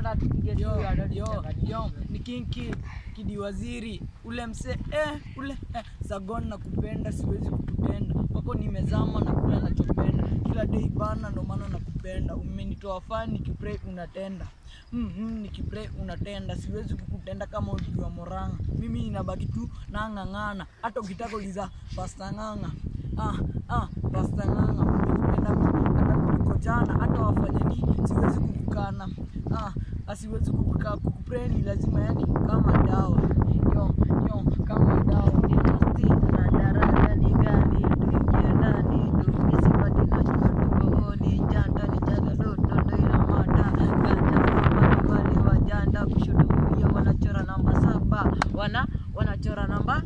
nataka tupige tu Yo, ya dadi yo, chakani. yo, ni King Kid, Kidi Waziri, ule mse eh, ule eh, Sagon na kupenda siwezi kukutenda kwako nimezama na kula nachopenda kila day bana, ndo maana nakupenda. Umenitoa fani nikipray unatenda mm, mm, nikipray unatenda, siwezi kukutenda kama ulijua moranga. Mimi inabaki tu nang'ang'ana, hata ukitaka uliza pasta ng'ang'a ah, ah, pasta ng'ang'a umenipenda mimi hata kuliko jana, hata wafanye nini siwezi kukukana ah, asiwezi kukukaa kukupreni lazima yani kama dawa yo yo kama dawa Ni masti na daraja ni gani tuingie ndani tumisipati na chuatuoni janda ni jaga doto ndo ina mada ganja fama wale wajanda kushoto kulia wanachora namba saba wana wanachora namba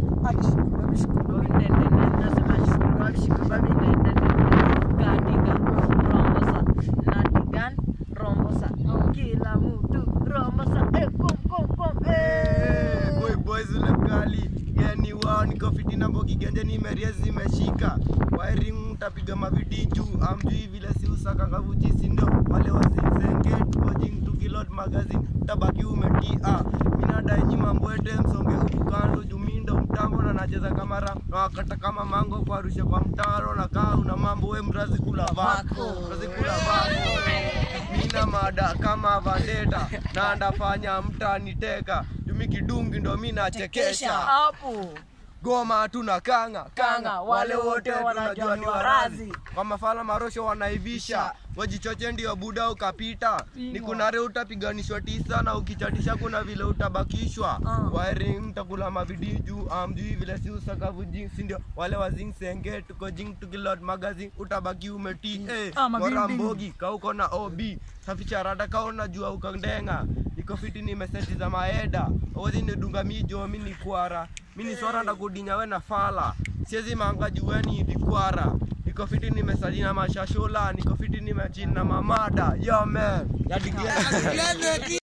kila mtu rombosa eh, kom, kom, kom, eh. boy boys ule mkali yani wao niko fiti na mbogi genje nimeria zimeshika wiring mtapiga mavidi juu amjui vile si usaka ngavuji sindo wale wazimzenge tukojing tukilod magazine tabaki umetia minadai nyima mbwete msonge huku kando jumindo mtambo na nacheza kamara na wakata kama mango kwa rusha kwa mtaro na kaa una mambo we mrazi kula vako mrazi kula vako mina mada kama vandeta na ndafanya mtaniteka jumi kidungi ndo mi nachekesha hapo goma tuna kanga Kanga, wale wote wanajua ni warazi. kwa mafala marosho wanaivisha wajichoche ndio buda ukapita ni kunare utapiganishwa tisa na ukichatisha kuna vile utabakishwa Ah. wiring takula mavidi juu amjui vile si usakavu jinsi ndio wale wazing senge tuko jing tukilod magazine utabaki umeti eh, Ah, mavindi. bora mbogi kauko na ob saficha rada kaona jua ukandenga iko fiti nimeseti za maeda ozi nidunga mijo mi ni kwara mi ni swara ndakudinya we na fala siezi manga jueni dikwara niko fiti nimesali na mashashola niko fiti nimechini na mamada yo man yadigia